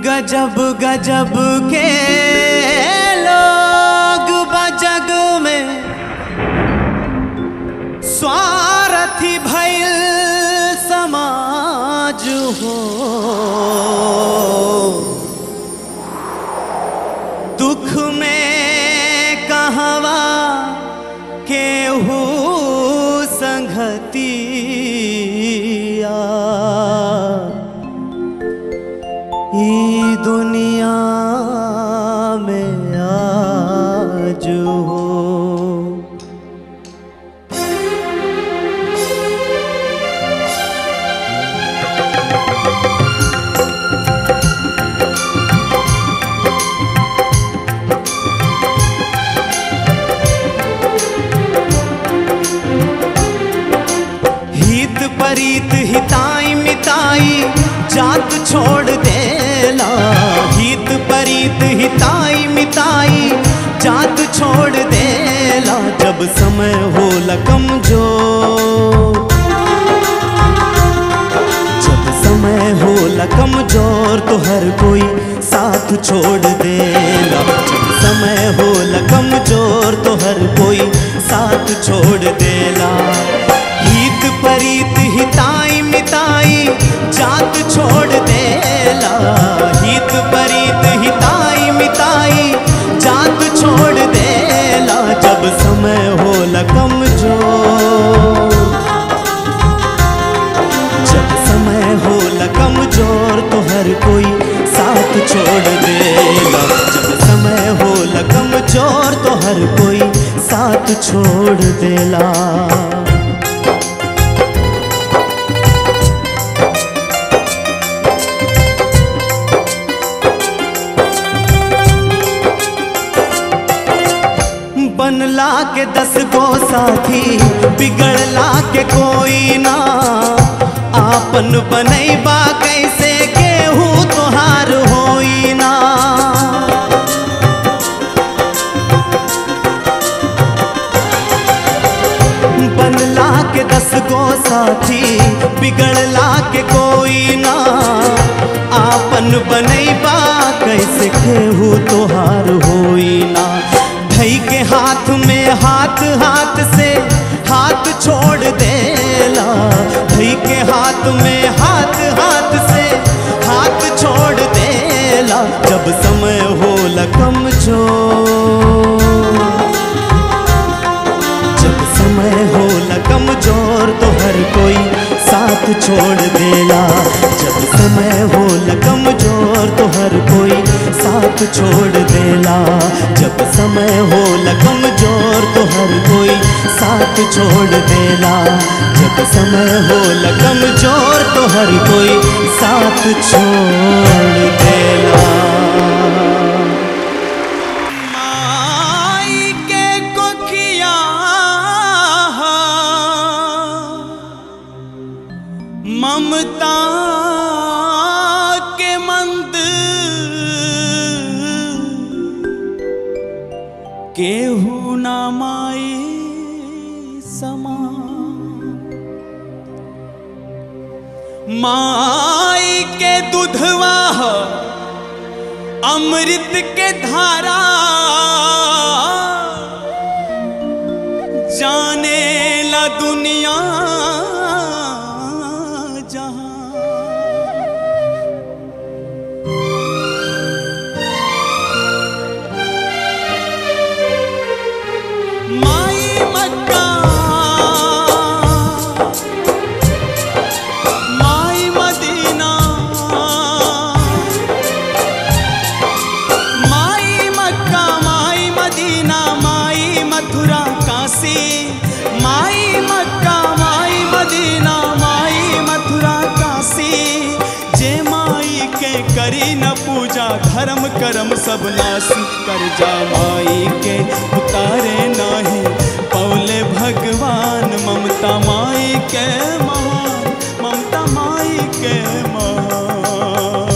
गजब गजब के लोग बजग में स्वार्थी भइल समाज हो दुख में कहवा केहू संगतिया ई दुनिया में आज हो हित परीत हिताई मिताई जात छोड़ देला हित परीत हिताई मिताई जात छोड़ देला जब समय हो कमजोर जब समय हो कमजोर तो हर कोई साथ छोड़ देला जब समय हो कमजोर तो हर कोई साथ छोड़ देला हित परीत हिताई मिताई जात छोड़ देला हित परीत हिताई मिताई जात छोड़ देला जब समय हो कमजोर जब समय हो कमजोर तो हर कोई साथ छोड़ देला जब समय हो कमजोर तो हर कोई साथ छोड़ देला बनला के दस गो साथी बिगड़ला के कोई ना आपन बनैबा कैसे केहू तोहार होई ना बनला के दस गो साथी बिगड़ला के कोई ना आपन बनैबा कैसे केहू तोहार होई ना धई के हाथ में हाथ हाथ से हाथ छोड़ देला धई के हाथ में हाथ हाथ से हाथ छोड़ देला जब समय हो कमजोर जब समय हो कमजोर तो हर कोई साथ छोड़ देला जब समय हो कमजोर तो हर कोई साथ छोड़ देला जब समय हो कमजोर तो हर कोई साथ छोड़ देला जब समय हो कमजोर तो हर कोई साथ छोड़ देला माई के कोखिया ममता के मंद केहू ना माई समा माई के दुधवा ह अमृत के धारा जाने ला दुनिया जहां माई मक्का माई मदीना माई मक्का माई मदीना माई मथुरा काशी माई मक्का माई मदीना माई मथुरा काशी जे माई के करी न पूजा धर्म कर्म सब नासी कर जा माई के उतारे नाही पौले भगवान ममता माई के महान ममता माई के महान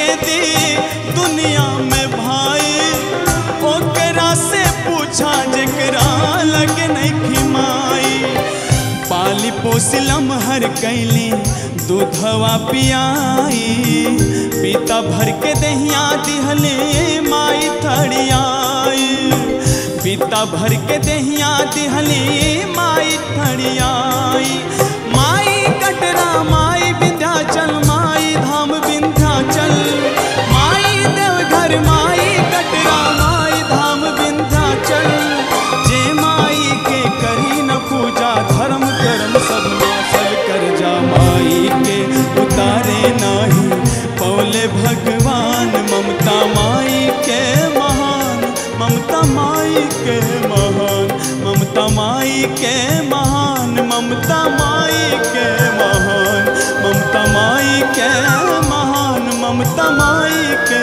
के दी दुनिया में भाई ओकरा से पूछा जेकरा लगे नहीं खिमाई पाली पोसलम हर कैली दूधवा पियाई पीता भर के दहिया दिहले माई थड़ियाई पीता भर के दहिया दिहले माई थड़ियाई माई कटरा माई विंध्याचल माई धाम विंध्याचल माई देवघर माई कटरा माई धाम विंध्याचल जे माई के करी न पूजा धर्म कर्म सब नाशल कर जा माई के उतारे नाही पौले भगवान ममता माई के महान ममता माई के महान ममता माई के महान ममता माई के महान ममता माई के महान ममता माई के